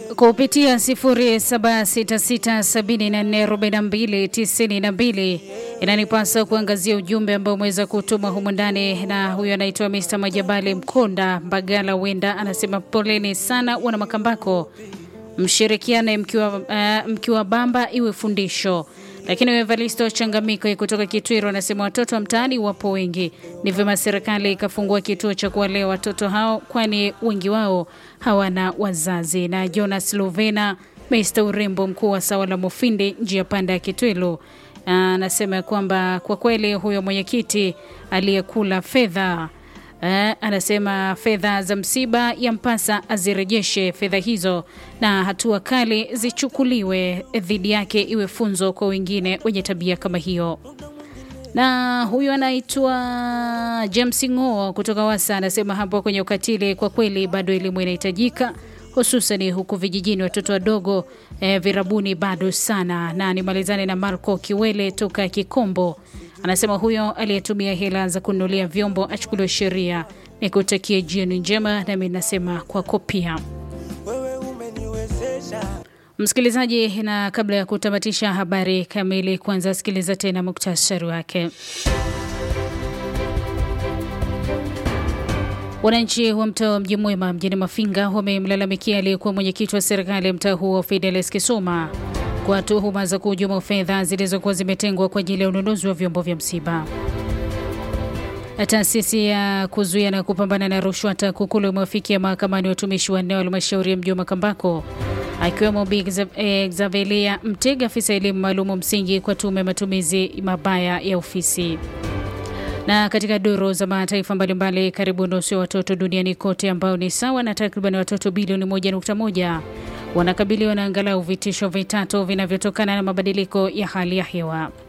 kupitia 0766744292 inanipasa kuangazia ujumbe ambao umeweza kutuma humu ndani, na huyo anaitwa Mr. Majabali Mkonda Mbagala Wenda, anasema poleni sana wana Makambako, mshirikiane mkiwa, uh, mkiwa bamba iwe fundisho. Lakini Evaristo Changamiko kutoka Kitwiro anasema watoto wa mtaani wapo wengi, ni vyema serikali ikafungua kituo cha kuwalea watoto hao, kwani wengi wao hawana wazazi. Na Jonas Lovena Mr. urembo mkuu wa sawa la Mufindi njia panda ya Kitwilo anasema kwamba kwa kweli huyo mwenyekiti aliyekula fedha Eh, anasema fedha za msiba ya mpasa azirejeshe fedha hizo na hatua kali zichukuliwe dhidi yake, iwe funzo kwa wengine wenye tabia kama hiyo. Na huyu anaitwa James Ng'o kutoka Wasa anasema hapo kwenye ukatili, kwa kweli bado elimu inahitajika hususan huku vijijini, watoto wadogo eh, virabuni bado sana. Na nimalizane na Marco Kiwele toka Kikombo anasema huyo aliyetumia hela za kununulia vyombo achukuliwe sheria. Nikutakie jioni njema, nami nasema kwako pia msikilizaji. Na kabla ya kutamatisha habari kamili, kwanza sikiliza tena muktasari wake. Wananchi wa mtaa wa Mji Mwema mjini Mafinga wamemlalamikia aliyekuwa mwenyekiti wa serikali ya mtaa huo Fidelis Kisoma kwa tuhuma za kuhujuma fedha zilizokuwa zimetengwa kwa ajili ya ununuzi wa vyombo vya msiba. Taasisi ya kuzuia na kupambana na rushwa TAKUKURU imewafikia mahakamani watumishi wanne wa halmashauri ya mji wa Makambako akiwemo Bi Xavelia Mtega, afisa elimu maalumu msingi, kwa tume matumizi mabaya ya ofisi. Na katika duru za mataifa mbalimbali, karibu nusu ya watoto duniani kote ambao ni sawa na takriban watoto bilioni 1.1 wanakabiliwa na angalau vitisho vitatu vinavyotokana na mabadiliko ya hali ya hewa.